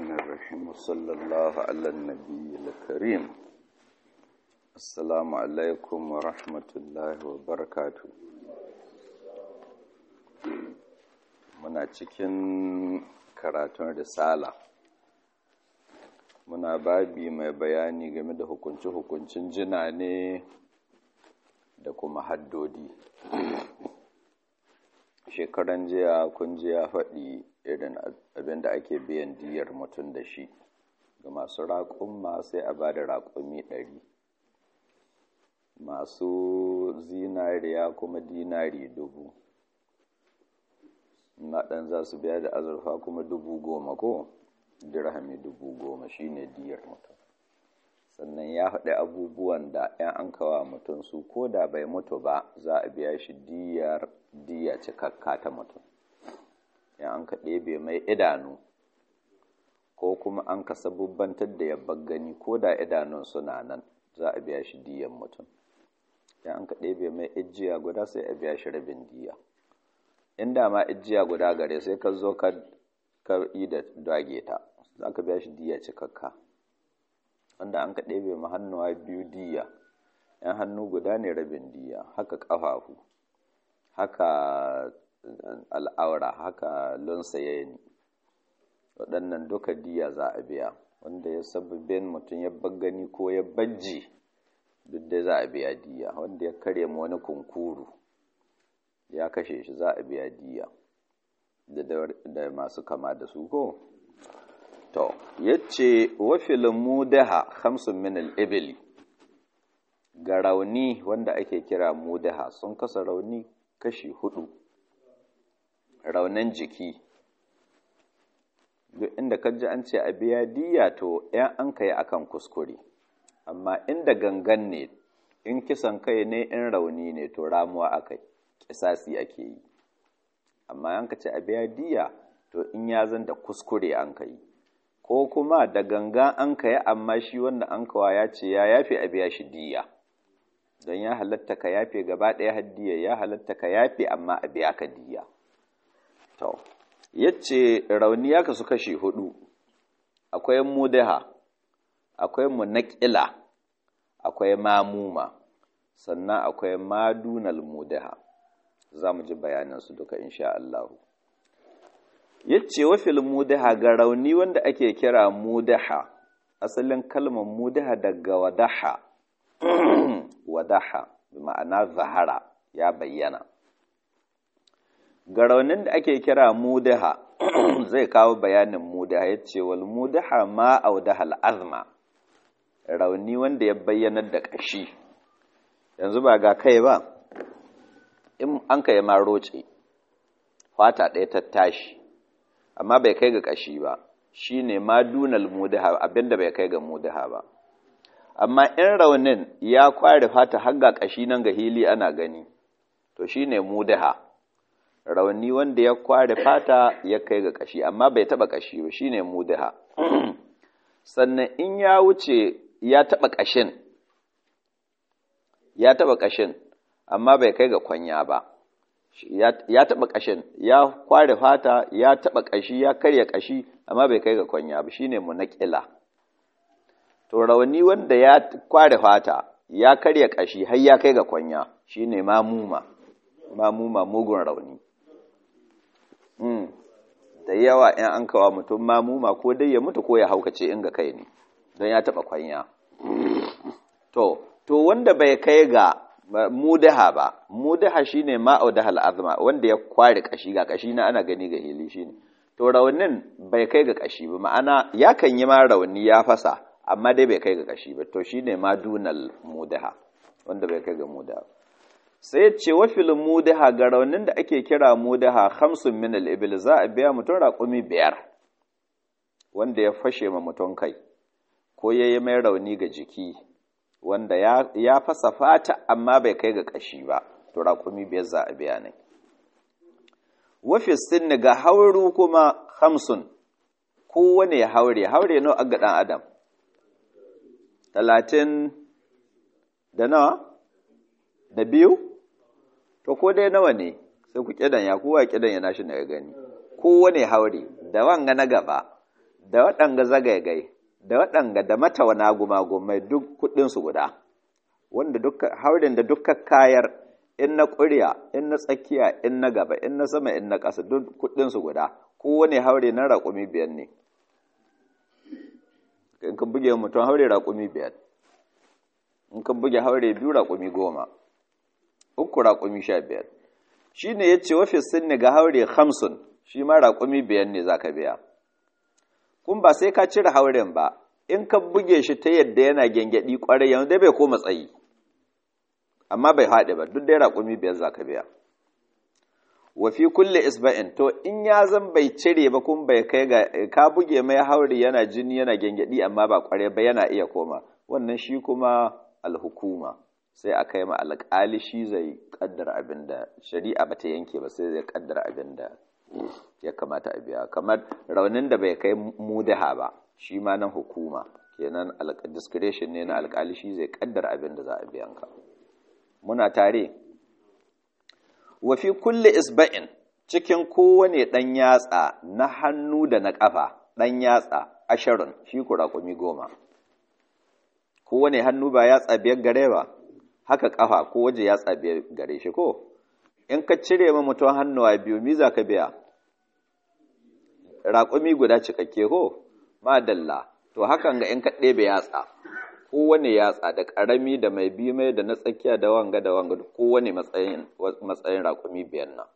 الرحمن الرحيم وصلى الله على النبي الكريم السلام عليكم ورحمة الله وبركاته muna cikin karatun risala muna babi mai bayani game da hukunci-hukuncin jina ne da kuma haddodi shekaran jiya kun ji ya faɗi irin abin da ake biyan diyar mutum da shi ga masu raƙumma sai a ba da raƙumi ɗari masu zinariya kuma dinari dubu na ɗan za su biya da azurfa kuma dubu goma ko dirhami dubu goma shine diyar mutum sannan ya haɗe abubuwan da 'yan an kawa mutum su ko da bai mutu ba za a biya shi diyar diya cikakka ta mutum in an ka ɗebe mai idanu ko kuma an ka sabubbantar da yabbar gani ko da idanun suna nan za a biya shi diyan mutum in an ka ɗebe mai ijiya guda sai a biya shi rabin diya inda ma ijiya guda gare sai ka zo ka yi da dage ta za ka biya shi diya cikakka wanda an ka ɗebe ma hannuwa biyu diya ‘yan hannu guda ne rabin diya haka ƙafafu haka al'aura haka lunsayeni waɗannan duka diya za a biya wanda ya sababin mutum ya gani ko ya bajji duk da za a biya diya wanda ya karya ma wani kunkuru ya kashe shi za a biya diya da masu kama da su ko to yace wa fil mudaha khamsun min al-ibli ga rauni wanda ake kira mudaha sun kasa rauni kashi hudu raunin jiki duk inda kaji an ce a biya diya to yan an kai akan kuskure amma inda gangan ne in kisan kai ne in rauni ne to ramuwa akai kisasi ake yi amma an ka ce a biya diya to in ya zan da kuskure an kai ko kuma da gangan an kai amma shi wanda an kawa ya ce ya yafe a biya shi diya don ya halatta ka yafe gaba ɗaya haddiya ya halatta ka yafe amma a biya ka diya to yace rauni ya kasu kashi hudu akwai mudaha akwai munaqila akwai mamuma sannan akwai madunal mudaha za mu ji bayanan su duka insha Allah yace wa fil mudaha ga rauni wanda ake kira mudaha asalin kalmar mudaha daga wadaha wadaha ma'ana zahara ya bayyana ga raunin da ake kira mudaha zai kawo bayanin mudaha ya ce wal mudaha ma audahal azma rauni wanda ya bayyanar da ƙashi yanzu ba ga kai ba in an kai ma roce fata ɗaya ta tashi amma bai kai ga ƙashi ba shine ma dunal mudaha abinda bai kai ga mudaha ba amma in raunin ya kware fata har ga ƙashi nan ga hili ana gani to shine mudaha rauni wanda ya kware fata ya kai ga ƙashi amma bai taba ƙashi ba shine mudaha sannan in ya wuce ya taba ƙashin ya taba ƙashin amma bai kai ga kwanya ba ya taba ƙashin ya kware fata ya taba ƙashi ya karya ƙashi amma bai kai ga kwanya ba shine munaqila to rauni wanda ya kware fata ya karya kashi har ya kai ga kwanya shine mamuma mamuma mugun rauni mm. da yawa in an kawa mutum mamuma ko dai ya mutu ko ya haukace inga kai ne don ya taba kwanya to to wanda bai kai ga mudaha ba mudaha shine ma'audahal azma wanda ya kware kashi ga kashi na ana gani ga hili shine to raunin bai kai ga kashi ba ma'ana ya kan yi ma rauni ya fasa amma dai bai kai ga kashi ba to shine ma dunal mudaha wanda bai kai ga mudaha sai ce wa fil mudaha ga raunin da ake kira mudaha khamsun min al ibil za a biya mutum raƙumi biyar wanda ya fashe ma mutum kai ko yayi mai rauni ga jiki wanda ya, ya fasa fata amma bai kai ga kashi ba to raƙumi biyar za a biya ne wa fi sinni ga hauru kuma khamsun kowane ya haure haure nawa ga dan adam talatin da nawa da biyu to ko dai nawa ne sai ku kidan ya kowa kidan ya nashi daga gani kowane haure da wanga na gaba da waɗanga zagaigai da waɗanga da matawana gumagumai duk kuɗinsu guda wanda duka haurin da duka kayar in na ƙurya in na tsakiya in na gaba in na sama in na ƙasa duk kuɗinsu guda kowane haure na raƙumi biyar ne in ka buge mutum haure raƙumi biyar in ka buge haure biyu raƙumi goma uku raƙumi sha biyar shi ne ya ce wafi sinni ga haure hamsin shi ma raƙumi biyar ne za ka biya kun ba sai ka cire hauren ba in ka buge shi ta yadda yana gyangyaɗi ƙwarai yanzu dai bai koma tsayi amma bai haɗe ba duk dai raƙumi biyar za ka biya wa fi kulle isba'in to in ya zan bai cire ba kun bai kai ga ka buge mai hauri yana jini yana gyangyaɗi amma ba ƙwarai ba yana iya koma wannan shi kuma alhukuma sai a kai ma alƙali shi zai kaddara abin da shari'a ba ta yanke ba sai zai kaddara abin da ya kamata a biya kamar raunin da bai kai mudaha ba shi ma nan hukuma kenan discretion ne na alƙali shi zai kaddara abin da za a biyan ka muna tare wa fi kulli isba'in cikin kowane ɗan yatsa na hannu da na ƙafa ɗan yatsa ashirin shi ku raƙumi goma kowane hannu ba yatsa biyar gare ba haka ƙafa ko waje yatsa biyar gare shi ko in ka cire ma mutum hannuwa biyu mi za ka biya raƙumi guda cikakke ko madalla to hakan ga in ka ɗebe yatsa kowane yatsa da ƙarami da mai bi mai da na tsakiya da wanga da wanga kowane matsayin matsayin raƙumi biyan nan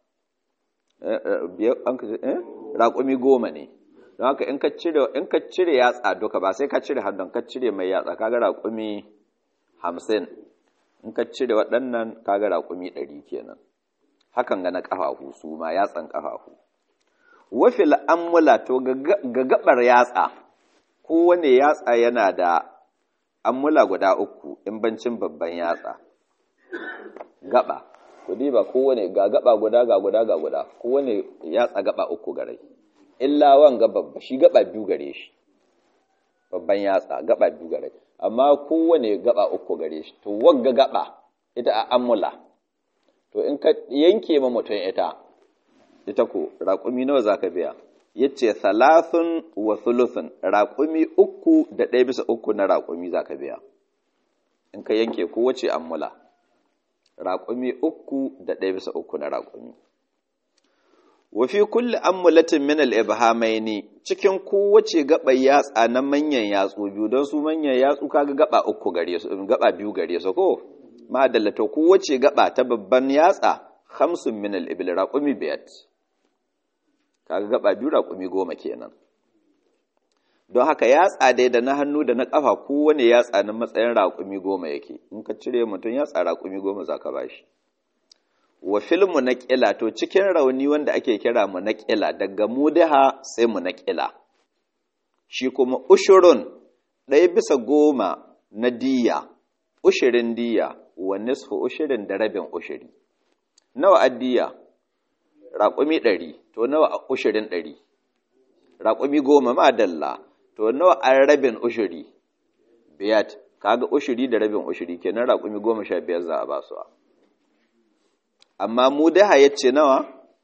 raƙumi goma ne don haka in ka cire in ka cire yatsa duka ba sai ka cire hannun ka cire mai yatsa kaga raƙumi hamsin in ka cire waɗannan kaga raƙumi ɗari kenan hakan ga na ƙafafu su ma yatsan ƙafafu wafil ammula to ga gabar yatsa kowane yatsa yana da ammula guda uku in bancin babban yatsa gaba kudi ba kowane ga gaba guda ga guda ga guda kowane yatsa gaba uku gare illa wanga babba shi gaba biyu gare shi babban yatsa gaba biyu gare amma kowane gaba uku gare shi to wagga gaba ita a ammula to in ka yanke ma mutum ita ita ko raƙumi nawa zaka biya yace thalathun wa thuluthun raƙumi uku da ɗaya bisa uku na raƙumi za ka biya in ka yanke kowace ammula raƙumi uku da ɗaya bisa uku na raƙumi wa fi kulli ammulatin min al-ibhamaini cikin kowace gaba yatsa na manyan yatsu biyu don su manyan yatsu kaga gaba uku gare su gaba biyu gare su ko madalla to kowace gaba ta babban yatsa khamsun min al-ibil raqumi biyat kaga gaba biyu raƙumi goma kenan don haka yatsa dai da na hannu da na ƙafa kowane yatsa na matsayin raƙumi goma yake in ka cire mutum yatsa raƙumi goma za ka bashi wa filmu na ƙila to cikin rauni wanda ake kira mu na ƙila daga mudaha sai mu na ƙila shi kuma ushurun ɗaya bisa goma na diya ushirin diya wa nisfu ushirin da rabin ushiri nawa addiya raƙumi ɗari to nawa a ushirin ɗari raƙumi goma ma dalla to nawa a rabin ushiri biyat kaga ushiri da rabin ushiri kenan raƙumi goma sha biyar za a ba su amma mu daha ya ce nawa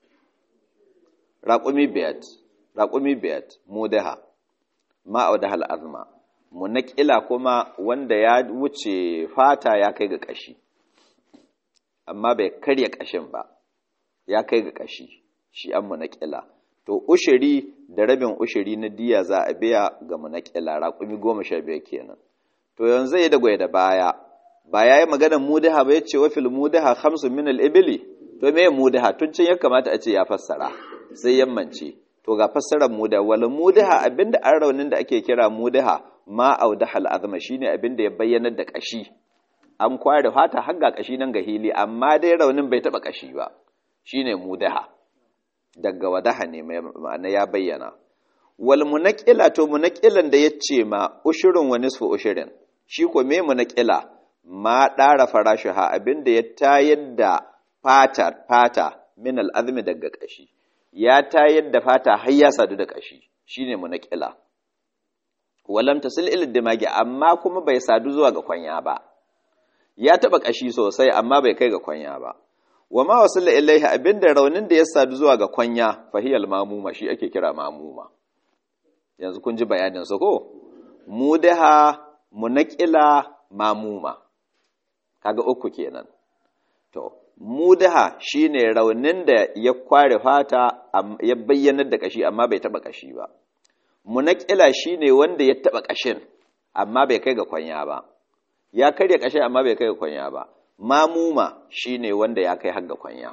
raƙumi biyat raƙumi biyat mu daha ma'au da hal'azma mu naƙila kuma wanda ya wuce fata ya kai ga ƙashi amma bai karya ƙashin ba ya kai ga ƙashi shi an munaƙila to ushiri da rabin ushiri na diya za a biya ga munaƙila raƙumi goma sha biyar kenan to yanzu ya dagwai da baya ba ya yi maganar mudaha ba ya ce wa fil mudaha hamsin min al-ibili to me mudaha tun can ya kamata a ce ya fassara sai yammance to ga fassarar mudaha wal mudaha abinda an raunin da ake kira mudaha ma audaha al-azma shine abinda ya bayyanar da kashi an kware fata har ga kashi nan ga hili amma dai raunin bai taba kashi ba shine mudaha daga wadaha ne ma'ana ya bayyana wal munaqila to munaqilan da yace ma ushurun wa nisfu ushurin shi ko me munaqila ma dara farashiha abinda ya tayar da fata fata min al'azmi daga kashi ya tayar da fata har ya sadu da kashi shine munaqila walam tasil ila dimagi amma kuma bai sadu zuwa ga kwanya ba ya taba kashi sosai amma bai kai ga kwanya ba wa ma wasalla ilaihi abinda raunin da ya sadu zuwa ga kwanya fahiyal mamuma shi ake kira mamuma yanzu kun ji bayanin su ko mudaha munaqila mamuma kaga uku kenan to mudaha shine raunin da ya kware fata ya bayyanar da kashi amma bai taba kashi ba munaqila shine wanda ya taba kashin amma bai kai ga kwanya ba ya karya kashin amma bai kai ga kwanya ba mamuma shine wanda ya kai har ga kwanya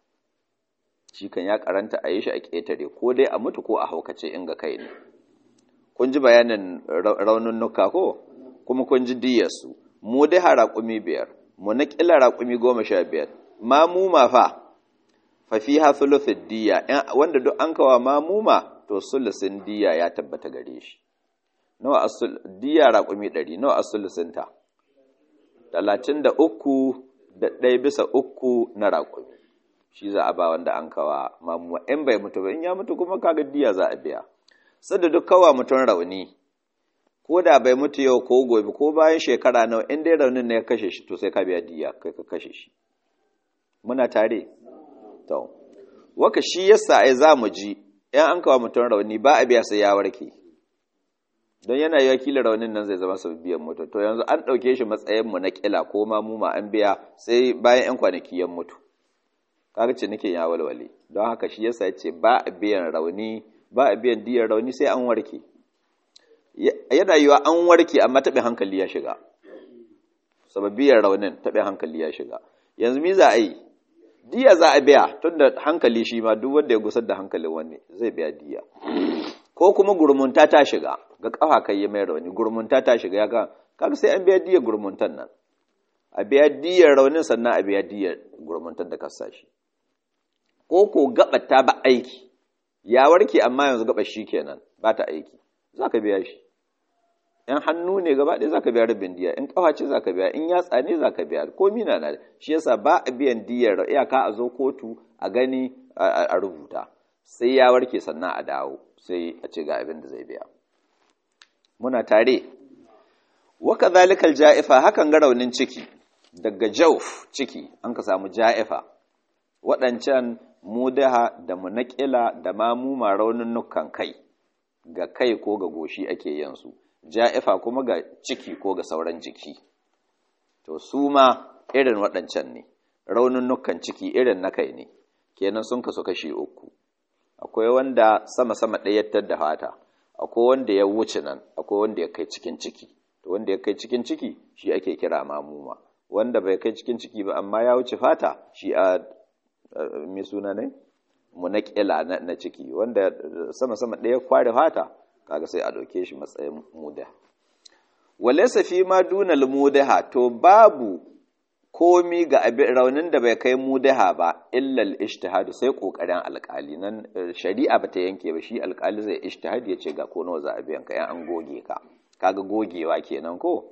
shi kan ya karanta a yi shi a ƙetare ko dai a mutu ko a haukace in ga kai ne kun ji bayanin raunin nuka ko kuma kun ji diyarsu mu dai raƙumi biyar mu na ƙila raƙumi goma sha biyar mamuma fa fa fi ha thuluthid diya wanda duk an kawa mamuma to sulusin diya ya tabbata gare shi nawa asul diya raƙumi ɗari nawa asulusin ta talatin da uku da ɗaya bisa uku na raƙumi shi za a ba wanda an kawa mamuma in bai mutu ba in ya mutu kuma kaga diya za a biya sadda duk kawa mutum rauni ko da bai mutu yau ko gobe ko bayan shekara nawa in dai raunin ne ya kashe shi to sai ka biya diya kai ka kashe shi muna tare to waka shi yasa ai za mu ji in an kawa mutum rauni ba a biya sai ya warke don yana yi wakilin raunin nan zai zama biyan mutu to yanzu an ɗauke shi matsayin mu na kila ko ma mu ma an biya sai bayan yan kwanaki yan mutu kaga cinikin ya walwale don haka shi yasa yace ba a biyan rauni ba a biyan diyar rauni sai an warke yana yiwa an warke amma taɓin hankali ya shiga sababiyar raunin taɓin hankali ya shiga yanzu mi za a yi diya za a biya tun da hankali shi ma duk wanda ya gusar da hankalin wani zai biya diya ko kuma gurmunta ta shiga ga kafa kai ya mai rauni gurmunta ta shiga ya ga kaga sai an biya diyar gurmuntan nan a biya diyar raunin sannan a biya diyar gurmuntan da kasa shi ko ko gaba ta ba aiki ya warke amma yanzu gaba shi kenan ba ta aiki za ka biya shi in hannu ne gaba ɗaya za ka biya rabin diya in ƙafa ce za ka biya in yatsa ne za ka biya ko mina na shi yasa ba a biyan diyar iyaka a zo kotu a gani a rubuta sai ya warke sannan a dawo sai a ce ga abin da zai biya muna tare waka zalikal ja'ifa hakan ga raunin ciki daga jauf ciki an ka samu ja'ifa waɗancan mudaha da munaƙila da mamuma raunin nukan kai ga kai ko ga goshi ake yansu ja'ifa kuma ga ciki ko ga sauran jiki to su ma irin waɗancan ne raunin nukan ciki irin na kai ne kenan sun kasu kashi uku akwai wanda sama-sama ɗayattar da fata akwai wanda ya wuce nan akwai wanda ya kai cikin ciki to wanda ya kai cikin ciki shi ake kira mamuma wanda bai kai cikin ciki ba amma ya wuce fata shi a mai suna ne munaƙila na ciki wanda sama-sama ɗaya kware fata kaga sai a ɗauke shi matsayin muda walaysa fi ma dunal mudaha to babu komi ga abin raunin da bai kai mudaha ba illal ijtihad sai kokarin alƙali nan shari'a bata yanke ba shi alƙali zai ijtihad ya ce ga ko nawa za a biyan ka yan an goge ka kaga gogewa kenan ko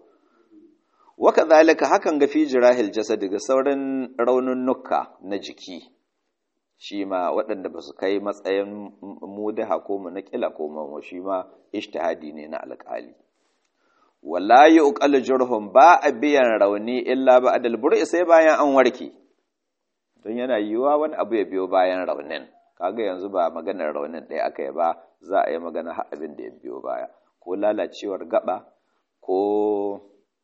waka zalika hakan ga fi jirahil jasad ga sauran raununnuka na jiki shi ma waɗanda ba su kai matsayin mudaha ko munakila ko mamu shi ma ijtihadi ne na alƙali wala yuqal jurhum ba a biyan rauni illa ba adal bur'i sai bayan an warke don yana yiwuwa wani abu ya biyo bayan raunin kaga yanzu ba maganar raunin ɗaya aka yi ba za a yi magana har abin da ya biyo baya ko lalacewar gaba ko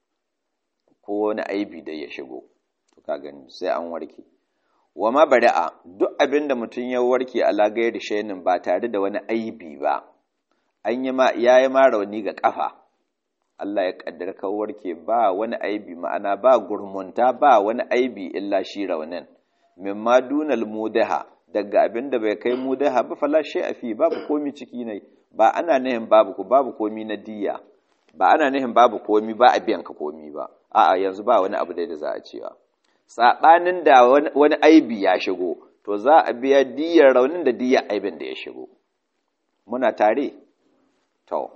ko wani aibi da ya shigo to ka gani sai an warke wa ma bari'a duk abin da mutum ya warke a lagayar shainin ba tare da wani aibi ba an yi ma ya yi ma rauni ga kafa Allah ya kaddara ka warke ba wani aibi ma'ana ba gurmunta ba wani aibi illa shi raunin mimma dunal mudaha daga abin da bai kai mudaha ba fala a fi babu komi ciki ne ba ana nihin babu ku babu komi na diya ba ana nihin babu komi ba a biyan ka komi ba a'a yanzu ba wani abu da za a cewa saɓanin da wani aibi ya shigo to za a biya diyar raunin da diyar aibin da ya shigo muna tare to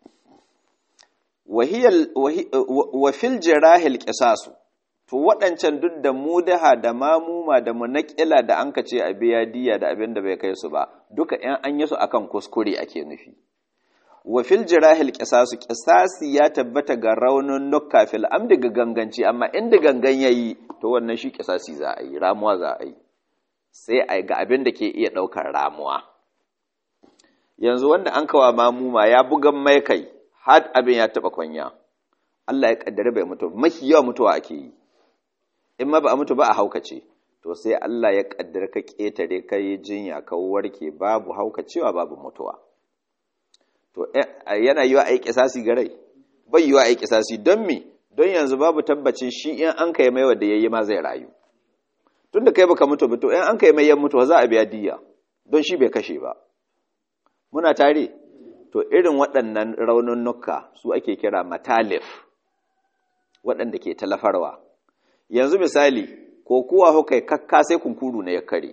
wafil jirahil ƙisasu to waɗancan duk da mudaha da mamuma da munaƙila da an ka ce a biya diya da abin da bai kai su ba duka ‘yan an yi su akan kuskure ake nufi wafil jirahil ƙisasu ƙisasi ya tabbata ga raunin nukka fil amdi ga ganganci amma inda gangan ya yi to wannan shi ƙisasi za a yi ramuwa za a yi sai a ga abin da ke iya ɗaukar ramuwa yanzu wanda an kawa mamuma ya bugan mai kai har abin ya taba kwanya Allah ya kaddare bai mutu mafi yawa mutuwa ake yi in ma ba a mutu ba a haukace to sai Allah ya kaddare ka ketare ka yi jinya ka warke babu haukacewa babu mutuwa to yana yiwa a yi kisasi ga rai bai yiwa a yi kisasi don me don yanzu babu tabbacin shi in an kai mai wanda yayi ma zai rayu tun da kai baka mutu ba to in an kai mai yan mutuwa za a biya diya don shi bai kashe ba muna tare to irin waɗannan raununnuka su ake kira matalif waɗanda ke talafarwa yanzu misali ko kuwa hukai kakka sai kunkuru na ya kare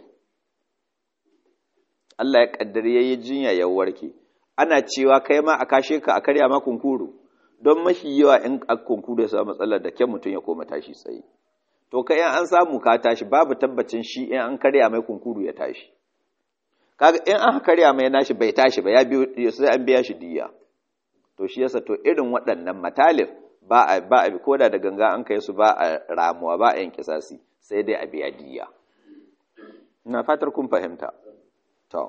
Allah ya kaddare yayi jinya ya warke ana cewa kai ma a kashe ka a karya ma kunkuru don mafi yawa in kunkuru ya samu matsalar da kyan mutum ya koma tashi tsaye to kai an samu ka tashi babu tabbacin shi in an karya mai kunkuru ya tashi kaga in an karya mai nashi bai tashi ba ya biyo sai an biya shi diya to shi yasa to irin waɗannan matalif ba a ba a koda da ganga an kai su ba a ramuwa ba a yin kisasi sai dai a biya diya ina fatar kun fahimta to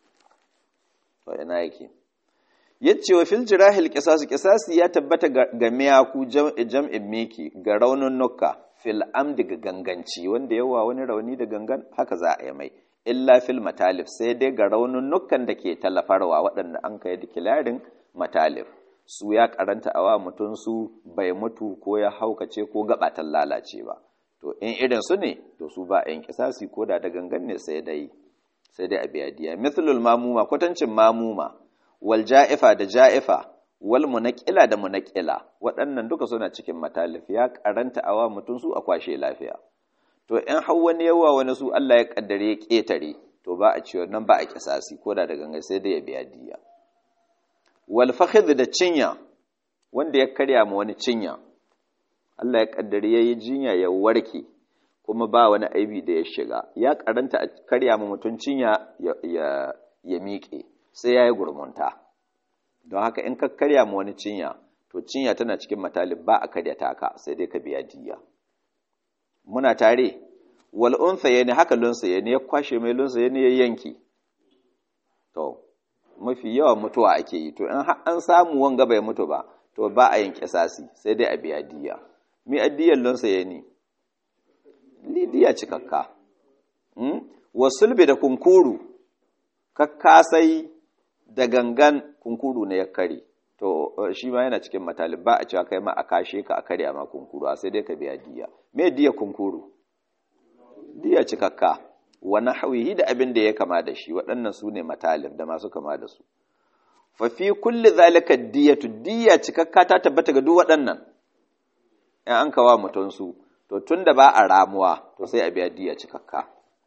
to ina yake yace wa fil jirahil qisas qisasi ya tabbata ga miyaku jam'in miki ga raunin nukka fil amdi ga ganganci wanda yawa wani rauni da gangan haka za a yi mai illa fil matalif sai dai ga raunin nukkan da ke talafarwa waɗanda an kai dikilarin matalif su ya karanta awa mutum su bai mutu ko ya haukace ko gabatan lalace ba to in irin su ne to su ba yin kisasi ko da da gangan ne sai dai sai dai a biya diya mithlul mamuma kwatancin mamuma wal ja'ifa da ja'ifa wal munaqila da munaqila waɗannan duka suna cikin matalif ya karanta awa mutum su a kwashe lafiya to in har wani yawa wani su Allah ya kaddare ya ketare to ba a ciwo nan ba a kisasi ko da da gangan sai dai ya biya diya wal fakhidh da cinya wanda ya karya ma wani cinya Allah ya kaddare yayi jinya ya warke kuma ba wani aibi da ya shiga ya karanta a karya ma mutum cinya ya ya, ya miƙe sai yayi gurmunta don haka in ka karya ma wani cinya to cinya tana cikin matalib ba a karya taka sai dai ka biya diya muna tare wal unsa yani haka lunsa yani ya kwashe mai lunsa yani ya yanki to mafi yawan mutuwa ake yi to in an samu wanga bai mutu ba to ba a yin kisasi sai dai a biya diya mi addiyan lunsa yani lidiya cikakka hmm? wasulbi da kunkuru kakkasai da gangan kunkuru ne ya kare to shi ma yana cikin matalib ba a cewa kai ma a kashe ka a karya ma kunkuru a sai dai ka biya diya me diya kunkuru diya cikakka wa nahwihi da abin da ya kama da shi waɗannan su ne matalib da masu kama da su fa fi kulli zalika diyatu diya cikakka ta tabbata ga duk waɗannan in an kawa mutum su to tunda ba a ramuwa to sai a biya diya cikakka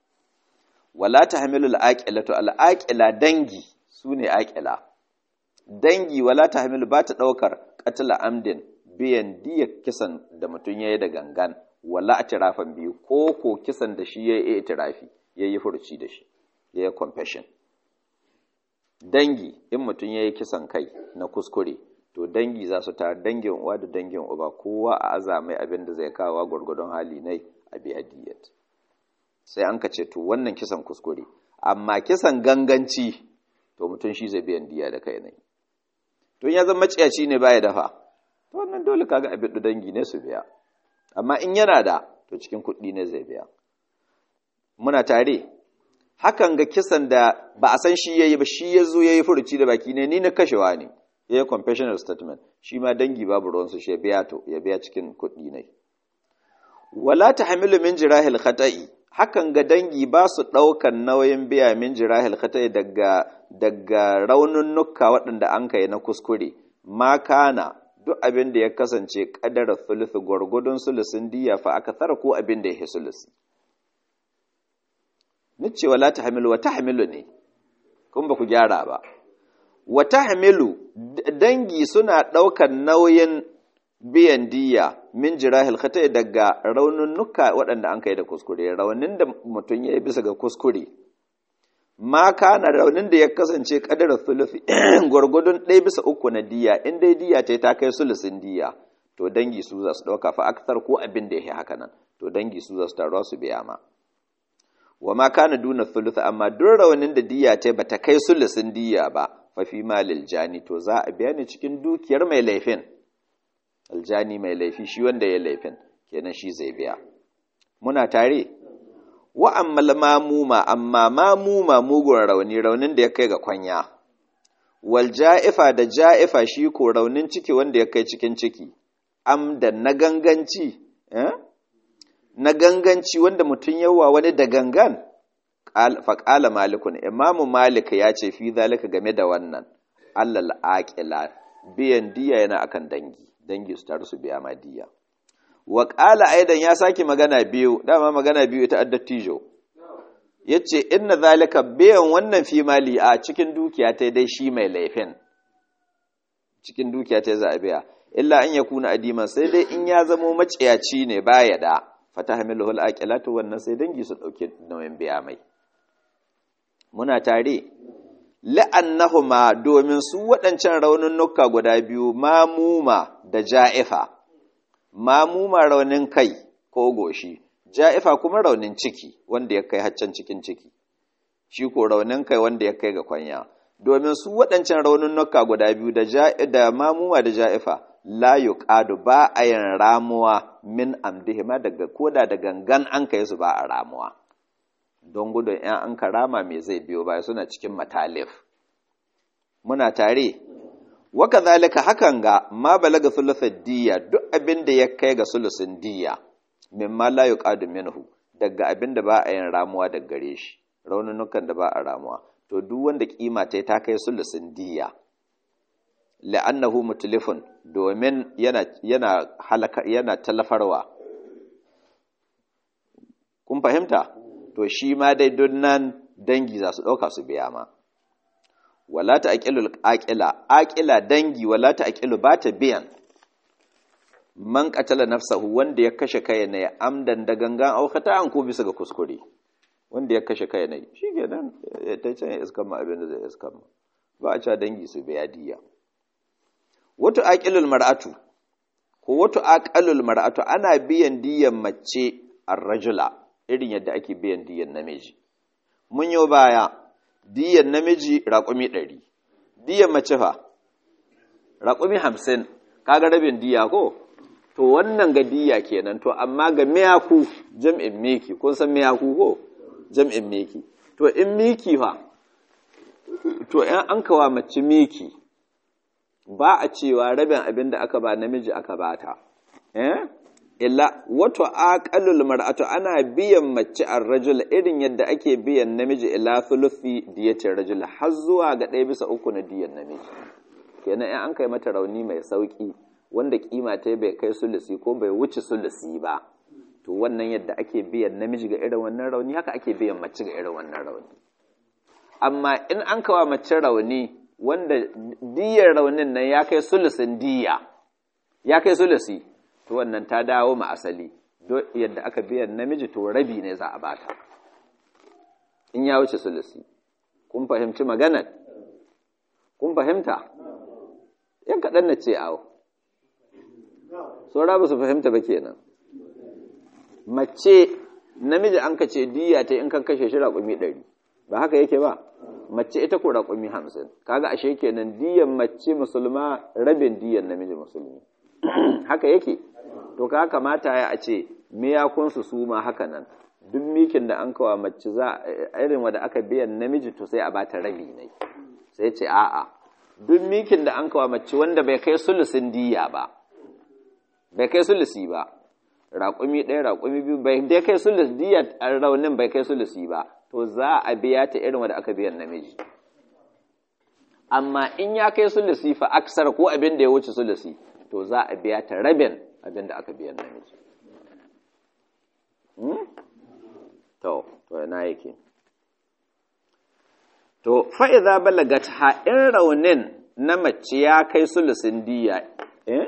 wala tahmilu al-aqilatu al-aqila dangi sune aqila dangi wala tahmilu ba ta daukar qatla amdin biyan diya kisan da mutum yayi da gangan wala atirafan biyu ko ko kisan da shi yayi itirafi yayi furuci da shi yayi confession dangi in mutum yayi kisan kai na kuskure to dangi za su tare dangin uwa da dangin uba kowa a azamai abin da zai kawo gwargwadon hali ne a biya diyat sai an ka ce to wannan kisan kuskure amma kisan ganganci to mutum shi zai biyan diya da kai ne to ya zama maciyaci ne baya dafa to wannan dole kaga abin da dangi ne su biya amma in yana da to cikin kuɗi ne zai biya muna tare hakan ga kisan da ba a san shi yayi ba shi ya zo yayi furuci da baki ne ni na kashewa ne yayi confessional statement shi ma dangi babu ruwan su shi ya biya to ya biya cikin kuɗi ne wala tahmilu min jirahil khata'i hakan ga dangi ba su ɗaukan nauyin biya min jirahil khata'i daga daga raununnuka waɗanda an kai na kuskure ma kana duk abin da ya kasance ƙadarar sulusi gwargwadon sulusin diya fa aka tsara ko abin da ya yi sulusi ni ce wala ta hamilu wata hamilu ne kun ba ku gyara ba wata hamilu dangi suna ɗaukar nauyin biyan diya min jirahil khata daga raununnuka waɗanda an kai da kuskure raunin da mutum ya yi bisa ga kuskure ma kana raunin da ya kasance kadarar sulufi gwargwadon ɗaya bisa uku na diya in dai diya ta ta kai sulusin diya to dangi su za su ɗauka fa aksar ko abin da ya yi haka nan to dangi su za su taruwa su biya ma wa ma kana duna thuluth amma duk raunin da diya ta bata kai sulusin diya ba fa fi malil jani to za a biya ni cikin dukiyar mai laifin aljani mai laifi shi wanda ya laifin kenan shi zai biya muna tare wa ammal mamuma amma mamuma mugun rauni raunin da ya kai ga kwanya wal ja'ifa da ja'ifa shi ko raunin ciki wanda ya kai cikin ciki am da na ganganci eh? na ganganci wanda mutum yawa wani da gangan faƙala malikun imamu malik ya ce fi zalika game da wannan allal aƙila biyan diya yana akan dangi dangi su taru su biya ma diya wa ƙala aidan ya sake magana biyu dama magana biyu ita addattijo ya ce inna zalika biyan wannan fi mali a cikin dukiya ta dai shi mai laifin cikin dukiya ta za a biya illa an ya kuna adiman sai dai in ya zamo maciyaci ne baya da fata hamilu hul aqilatu wannan sai dangi su dauke nauyin biya mai muna tare la'annahuma domin su waɗancan raununnuka guda biyu mamuma da ja'ifa mamuma raunin kai ko goshi ja'ifa kuma raunin ciki wanda ya kai haccan cikin ciki shi ko raunin kai wanda ya kai ga kwanya domin su waɗancan raununnuka guda biyu da da mamuma da ja'ifa la yuqadu ba a yin ramuwa min amdihima daga koda da gangan an kai su ba a ramuwa don gudun ‘yan an karama mai zai biyo baya suna cikin matalif. Muna tare, waka zalika hakan ga ma balaga sulusar diya duk abin da ya kai ga sulusin diya, min ma la yuqadu minhu daga abin da ba a yin ramuwa daga gare shi, raununukan da ba a ramuwa, to duk wanda kima ta ta kai sulusin diya. la'annahu mutlifun domin yana yana halaka yana talafarwa kun fahimta to shi ma dai nan dangi za su ɗauka su biya ma wala ta aƙilu aƙila aƙila dangi wala ta aƙilu ba ta biyan man ƙatala nafsahu wanda ya kashe kai na ya amdan da gangan aukata an ko bisa ga kuskure wanda ya kashe kai na shi ke nan ta can ya iskan ma abin da zai iskan ma ba a cewa dangi su biya diya wato aƙilul mar'atu ko wato aƙalul mar'atu ana biyan diyan mace ar-rajula irin yadda ake biyan diyan namiji mun yi baya diyan namiji raƙumi ɗari diyan mace fa raƙumi hamsin kaga rabin diya ko to wannan ga diya kenan to amma ga miyaku jam'in miki kun san miyaku ko jam'in miki to in miki fa to in an kawa mace miki ba a cewa rabin abin da aka ba namiji aka bata eh illa wato aqallul mar'atu ana biyan mace ar-rajul irin yadda ake biyan namiji ila thuluthi diyatir rajul har zuwa ga ɗaya bisa uku na diyan namiji kenan in an kai mata rauni mai sauki wanda kima ta bai kai sulusi ko bai wuce sulusi ba to wannan yadda ake biyan namiji ga irin wannan rauni haka ake biyan mace ga irin wannan rauni amma in an kawa mace rauni wanda diyar raunin nan ya kai sulusin diya ya kai sulusi to wannan ta dawo ma asali do yadda aka biyan namiji to rabi ne za a bata in ya wuce sulusi kun fahimci maganar kun fahimta yan kaɗan na ce awo saura ba su fahimta ba kenan mace namiji an ka ce diya ta in kan kashe shi raƙumi ɗari ba haka yake ba mace ita ko raƙumi hamsin kaga ashe kenan diyan mace musulma rabin diyan namiji musulmi haka yake to ka kamata ya a ce miyakunsu su ma haka nan duk mikin da an kawa mace za irin wanda aka biyan namiji to sai a bata rabi ne sai ce a'a duk mikin da an kawa mace wanda bai kai sulusin diya ba bai kai sulusi ba raƙumi ɗaya raƙumi biyu bai dai kai sulus diya raunin bai kai sulusi ba to za a biya ta irin wanda aka biyan namiji amma in ya kai sulusi fa aksar ko abin da ya wuce sulusi to za a biya ta rabin abin da aka biyan namiji to to yana yake to fa'iza balagat ha'in raunin na mace ya kai sulusin diya eh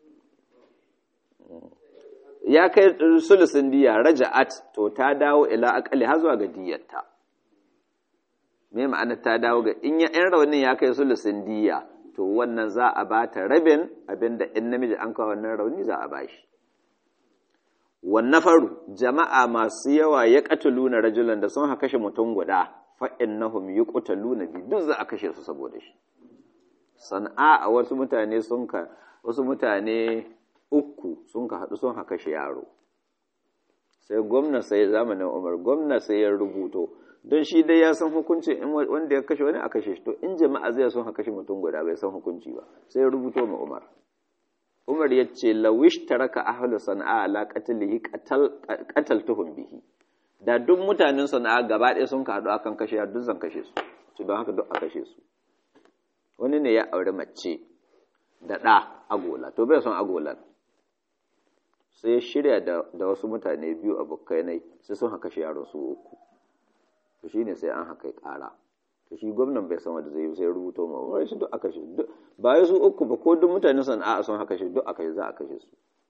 ya kai sulusin diya raja'at to ta dawo ila akali har zuwa ga diyarta me ma'ana ta dawo ga in ya in raunin ya kai sulusin diya to wannan za a ba ta rabin abinda in namiji an kawo wannan rauni za a ba shi wannafaru jama'a masu yawa ya qataluna rajulan da sun haka kashe mutum guda fa innahum yuqtaluna bi duk za a kashe su saboda shi san'a a wasu mutane sun ka wasu mutane uku sun ka haɗu sun haka kashe yaro sai gwamna sai zamanin Umar gwamna sai ya rubuto don shi dai ya san hukunci in wanda ya kashe wani a kashe shi to in jama'a zai sun haka kashe mutum guda bai san hukunci ba sai ya rubuto ma Umar Umar ya ce lawish taraka ahlu sana'a ala qatlihi qataltuhum bihi da duk mutanen sana'a gaba ɗaya sun ka haɗu akan kashe ya duk zan kashe su ci don haka duk a kashe su wani ne ya aure mace da ɗa agola to bai son agolan sai ya shirya da wasu mutane biyu abokai nai sai sun haka shi yaro su uku to shine sai an haka ƙara to shi gwamnan bai san wanda zai yi sai rubuto ma wai shi duk aka shi ba ya su uku ba ko duk mutane sana'a sun haka shi duk aka shi za a kashe su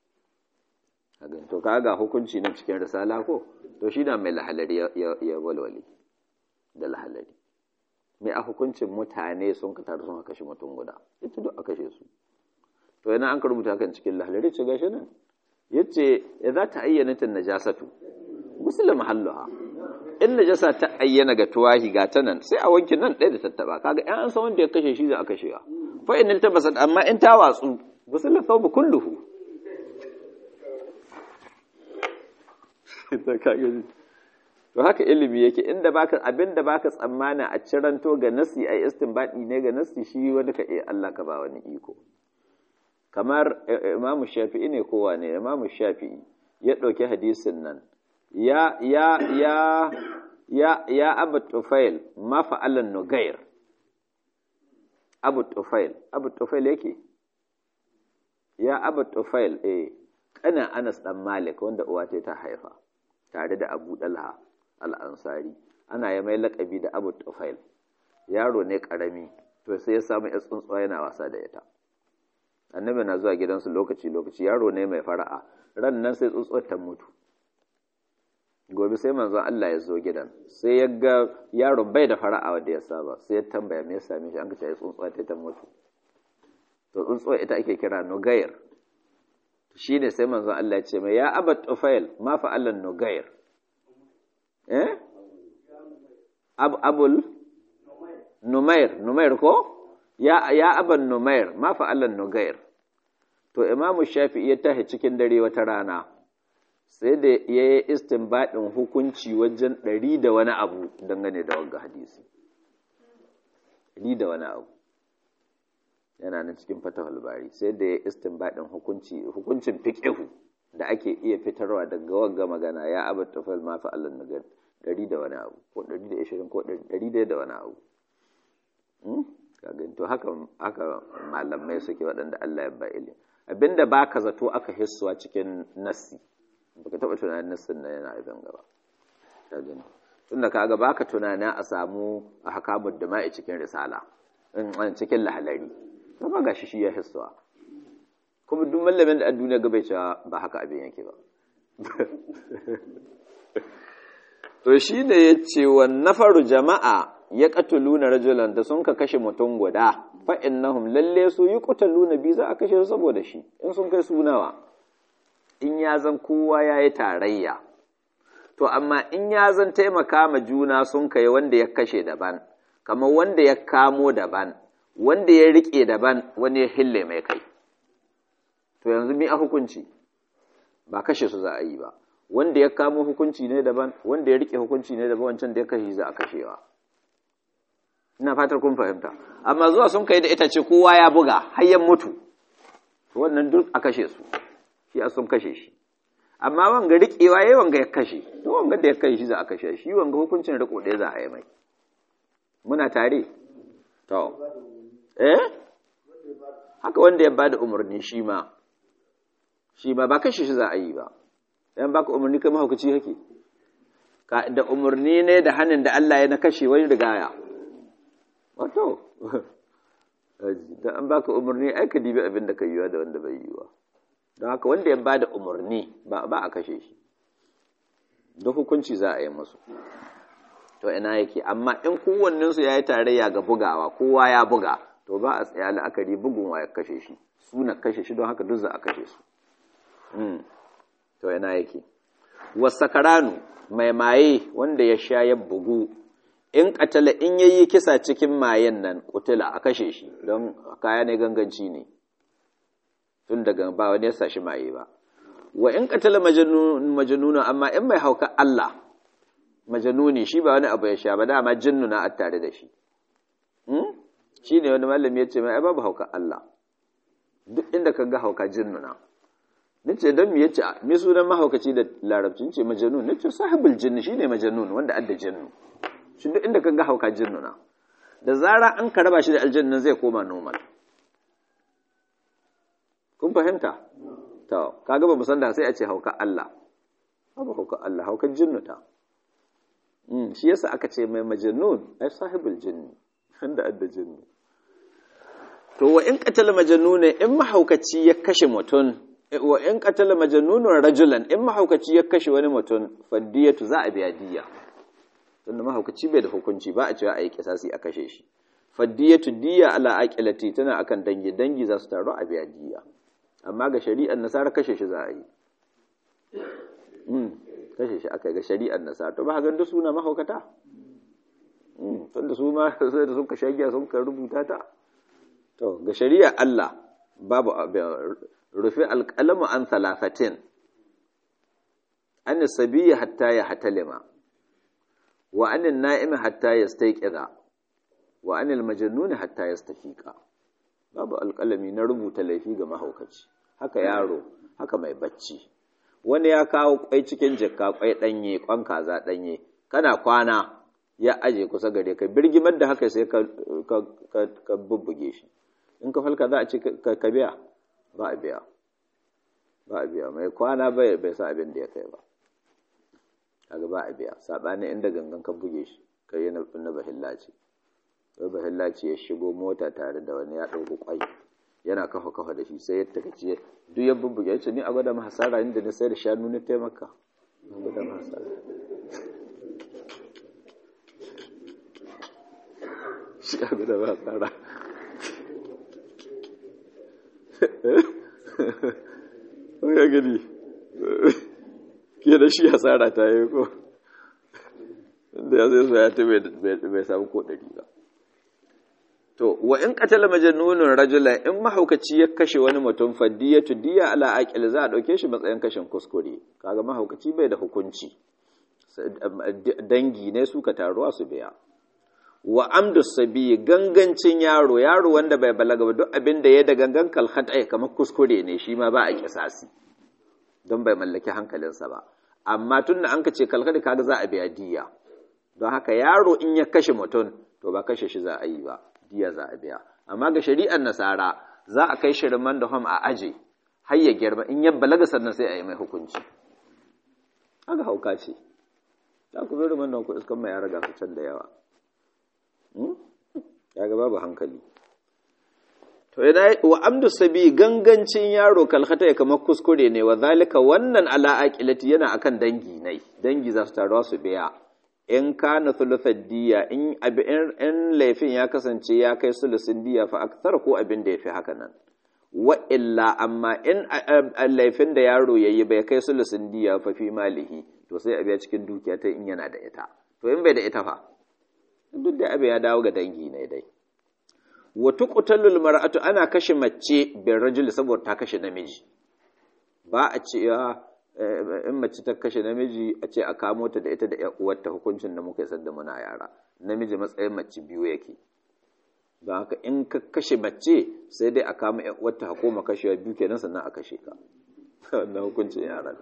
to ka ga hukunci na cikin risala ko to shi na mai lahalari ya walwali da lahalari mai a hukuncin mutane sun ka taru sun haka shi mutum guda ita duk a kashe su to yana an ka rubuta kan cikin lahalari ce gashi nan yace idza ta ayyana tan najasatu muslim mahalluha in najasa ta ayyana ga tuwahi ga ta nan sai a wanke nan ɗaya da tattaba kaga ɗan an san wanda ya kashe shi za a kashewa fa in tabasat amma in ta watsu muslim thawb kulluhu to haka ilimi yake inda baka abinda baka tsammana a ciranto ga nasi ai istinbadi ne ga nasi shi wanda ka iya Allah ka ba wani iko kamar Imam Shafi'i ne kowa ne Imam Shafi'i ya ɗauki hadisin nan ya ya ya ya ya Abu Tufail ma fa'alan nugair Abu Tufail Abu Tufail yake ya Abu Tufail eh kana Anas dan Malik wanda uwa ta haifa tare da Abu Dalha al-Ansari ana ya mai laƙabi da Abu Tufail yaro ne karami to sai ya samu ya tsuntsuwa yana wasa da ita annabi na zuwa gidansu lokaci lokaci yaro ne mai fara'a ran nan sai tsuntsuwar ta mutu gobe sai manzon Allah ya zo gidan sai ya ga yaron bai da fara'a wanda ya saba sai ya tambaya me ya same shi an ka ce tsuntsuwa ta ta mutu to tsuntsuwa ita ake kira nugayr shi ne sai manzon Allah ya ce mai ya abat tufail ma fa'alan nugayr eh ab abul numair numair ko ya ya aban numair ma fa'alan nugayr to imamu shafi'i ya tahi cikin dare wata rana sai da ya yi istinbadin hukunci wajen ɗari da wani abu dangane da wanga hadisi ɗari da wani abu yana nan cikin fatahul bari sai da ya yi istinbadin hukunci hukuncin fiqhu da ake iya fitarwa daga wanga magana ya abu tafal ma fa Allah na ɗari da wani abu ko ɗari da ishirin ko ɗari da wani abu to haka haka malamai suke waɗanda Allah ya ba ilimi abinda baka zato aka hissuwa cikin nassi baka taba tunanin nassin nan yana ibn gaba ka gani tunda kaga baka tunanin a samu ahkamud dama'i cikin risala in cikin lahalari to ba gashi shi ya hissuwa kuma duk mallamin da a duniya ga bai cewa ba haka abin yake ba to shi ne ya ce wa nafaru jama'a ya katuluna rajulan da sun ka kashe mutum guda fa innahum lalle su yi kutaluna bi za a kashe su saboda shi in sun kai sunawa in ya zan kowa ya yi tarayya to amma in ya zan taimaka ma juna sun kai wanda ya kashe daban kamar wanda ya kamo daban wanda ya rike daban wani ya hille mai kai to yanzu mi a hukunci ba kashe su za a yi ba wanda ya kamo hukunci ne daban wanda ya rike hukunci ne daban wancan da ya kashe za a kashewa ina fatar kun fahimta amma zuwa sun kai da ita ce kowa ya buga har ya mutu wannan duk a kashe su shi a sun kashe shi amma wanga riƙewa yayi wanga ya kashe to wanga da ya kashe shi za a kashe shi wanga hukuncin riko ɗaya za a yi mai muna tare to eh haka wanda ya bada umarni shi ma shi ma ba kashe shi za a yi ba yan baka umarni kai mahaukaci hake ka da umarni ne da hannun da Allah ya na kashe wani rigaya wato da an baka umarni ai ka dibi abin da ka yiwa da wanda bai yiwa don haka wanda ya ba da umarni ba a kashe shi da hukunci za a yi musu to ina yake amma in kowanninsu ya yi tarayya ga bugawa kowa ya buga to ba a tsaya la'akari bugun wa ya kashe shi suna kashe shi don haka duk za a kashe su to ina yake wasakaranu mai maye wanda ya sha ya bugu in katala in yayi kisa cikin mayen nan kutula a kashe shi don kaya ne ganganci ne tun daga ba wani ya sashi maye ba wa in katala majanuna amma in mai hauka Allah majanuni shi ba wani abu ya sha ba dama jinnuna a tare da shi shi ne wani malami ya ce mai ai babu hauka Allah duk inda ka ga hauka jinnuna nace don me yace me sunan mahaukaci da larabci ce majanun nace sahibul jinn shine majanun wanda adda jinnu shi duk inda kaga hauka jinnuna da zara an ka raba shi da aljanna zai koma normal kun fahimta to kaga ba musan da sai a ce hauka Allah babu hauka Allah hauka jinnuta mm shi yasa aka ce mai majanun ai sahibul jinni wanda adda jinnu to wa in qatala majanuna in mahaukaci ya kashe mutum wa in qatala majnunun rajulan in mahaukaci ya kashe wani mutum faddiyatu za a biya diya tunda mahaukaci bai da hukunci ba a cewa a yi kisasi a kashe shi faddiyatu diya ala aqilati tana akan dangi dangi za su taru a biya diya amma ga shari'ar nasara kashe shi za a yi mm kashe shi aka ga shari'ar nasara to ba ga duk suna mahaukata mm tunda su ma sai da suka shagiya sun ka rubuta ta to ga shari'ar Allah babu rufe alƙalamu an talafatin an sabiya hatta ya hatalima wa anin na'imi hatta ya staiƙiza wa anil majannuni hatta ya stafiƙa babu alƙalami na rubuta laifi ga mahaukaci haka yaro haka mai bacci wani ya kawo kwai cikin jikka kwai ɗanye kwan kaza ɗanye kana kwana ya aje kusa gare ka birgimar da haka sai ka bubbuge shi in ka falka za a ce ka biya ba a biya ba a biya mai kwana bai bai sa abin da ya kai ba kaga ba a biya sabani inda gangan ka buge shi kai na na bahillaci sai bahillaci ya shigo mota tare da wani ya dauko kwai yana kafa kafa da shi sai ya takaci duk ya bubbuge yace ni a gwada ma hasara inda na sai da shanu na taimaka a gwada ma hasara shi a gwada ma hasara ya gani ke da shi hasara ta yi ko inda ya zai so ya ta bai samu ko ɗari ba to wa in qatala majnunun rajulan in mahaukaci ya kashe wani mutum faddiyatu diya ala aqil za a dauke shi matsayin kashin kuskure kaga mahaukaci bai da hukunci dangi ne suka taruwa su biya wa amdu sabi gangancin yaro yaro wanda bai balaga ba duk abin da ya da gangan kalhata ya kamar kuskure ne shi ma ba a kisasi don bai mallaki hankalinsa ba amma tun da an ka ce kalhata kaga za a biya diya don haka yaro in ya kashe mutum to ba kashe shi za a yi ba diya za a biya amma ga shari'ar nasara za a kai shirman da hom a aje har ya girma in ya balaga sannan sai a yi mai hukunci haka hauka ce za ku zuru man ku iskan mai ya raga su can da yawa ya ga babu hankali to yana wa amdu sabi gangancin yaro kalkata ya kamar kuskure ne wa zalika wannan ala aqilati yana akan dangi nai dangi za su taruwa su biya in kana thuluthad diya in in laifin ya kasance ya kai sulusin diya fa akthar ko abin da yafi haka nan wa illa amma in laifin da yaro yayi bai kai sulusin diya fa fi malihi to sai a biya cikin dukiya ta in yana da ita to in bai da ita fa duk da abin ya dawo ga dangi ne dai wa tuqtalul mar'atu ana kashe mace bin rajul saboda ta kashe namiji ba a ce in mace ta kashe namiji a ce a kamo ta da ita da ƴan uwarta hukuncin da muka yi da muna yara namiji matsayin mace biyu yake don haka in ka kashe mace sai dai a kama ƴan uwarta hakoma kashewa biyu kenan sannan a kashe ka wannan hukuncin yara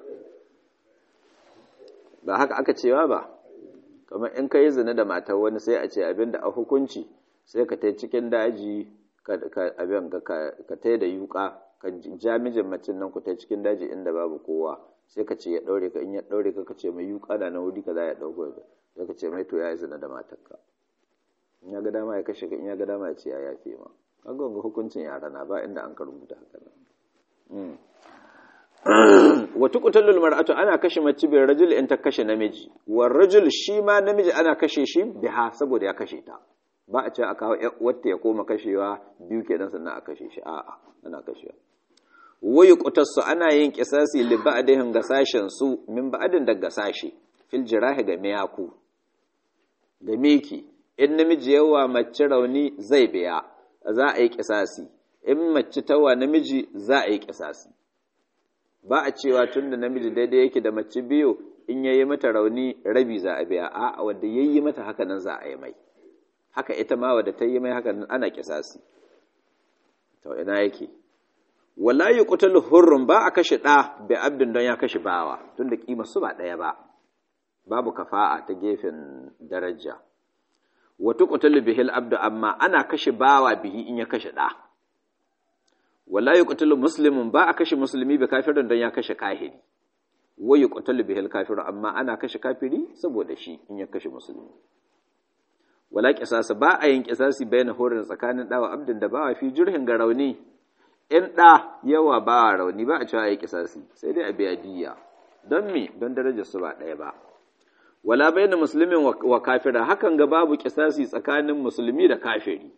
ba haka aka cewa ba kamar in ka yi zina da matar wani sai a ce abin da a hukunci sai ka tai cikin daji abin ka tai da yuka ka ja mijin macin nan ku tai cikin daji inda babu kowa sai ka ce ya daure ka in ya daure ka ka ce mai yuka da na wuri ka za ya dauko ka sai ka ce mai to ya yi zina da matarka in ya ga dama ya kashe ka in ya ga dama ya ce ya yafe ma kaga wanga hukuncin yara na ba inda an ka rubuta haka nan wa tuqtalul mar'atu ana kashe mace bil rajul in ta kashe namiji war rajul shi ma namiji ana kashe shi biha saboda ya kashe ta ba a ce a kawo wata ya koma kashewa biyu kenan sannan a kashe shi a'a ana kashewa wayu qutassu ana yin kisasi li ba'dihim ga sashen su min ba'din daga sashe fil jirahi ga miyaku da miki in namiji yawa mace rauni zai biya za a yi kisasi in mace tawa namiji za a yi kisasi ba a cewa tun da namiji daidai yake da mace biyu in yayi mata rauni rabi za a biya a wanda yayi mata haka nan za a yi mai haka ita ma wadda ta yi mai haka nan ana kisasi to ina yake wala yuqtalu hurrun ba a kashe ɗa bi abdin don ya kashe bawa tunda kima su ba ɗaya ba babu kafa'a ta gefen daraja wa tuqtalu bihil abdu amma ana kashe bawa bihi in ya kashe ɗa wala yuqtalu muslimun ba a kashe musulmi bi kafirin don ya kashe kahiri wa yuqtalu bihil kafiru amma ana kashe kafiri saboda shi in ya kashe musulmi wala qisasa ba a yin qisasi bayan horin tsakanin dawa abdin da bawa fi jurhin ga rauni in da yawa bawa rauni ba a cewa yi qisasi sai dai a biya diya don me don darajar su ba ɗaya ba wala bayan muslimin wa kafira hakan ga babu qisasi tsakanin musulmi da kafiri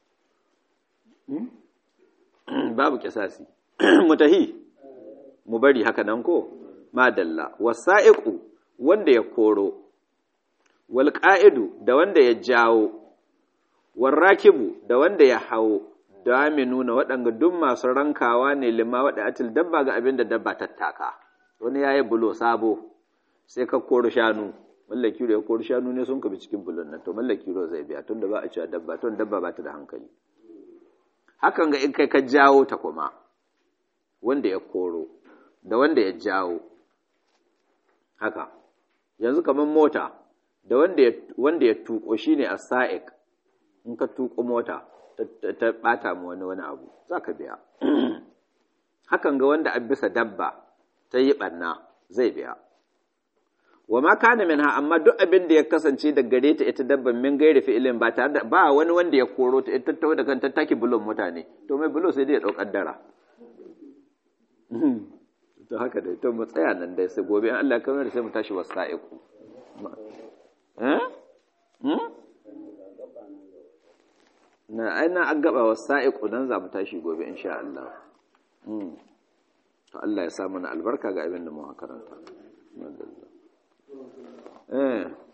babu kisasi mutahi mu bari haka nan ko madalla wasa'iqu wanda ya koro wal qa'idu da wanda ya jawo war rakibu da wanda ya hawo da nuna waɗanga duk masu rankawa ne lima waɗa atil dabba ga abin da dabba tattaka wani yayi bulo sabo sai ka koro shanu mallaki ya koro shanu ne sun kabi cikin bulon nan to mallaki zai biya tunda ba a cewa dabba tun dabba ba ta da hankali hakan ga in kai ka jawo ta kuma wanda ya koro da wanda ya jawo haka yanzu kamar mota da wanda ya wanda ya tuko shine as-sa'iq in ka tuko mota ta bata mu wani wani abu zaka biya hakan ga wanda an bisa dabba ta yi banna zai biya wa ma kana minha amma duk abin da ya kasance da gare ta ita dabban min gairi fi'ilin ba tare da ba wani wanda ya koro ta ita tawo da kanta take bulon mutane to mai bulo sai dai ya daukar dara to haka dai to mu tsaya nan dai sai gobe in Allah kamar sai mu tashi wasa'iku eh hmm na aina an gaba wasa'iku nan za mu tashi gobe insha Allah hmm to Allah ya sa mana albarka ga abin da mu karanta eh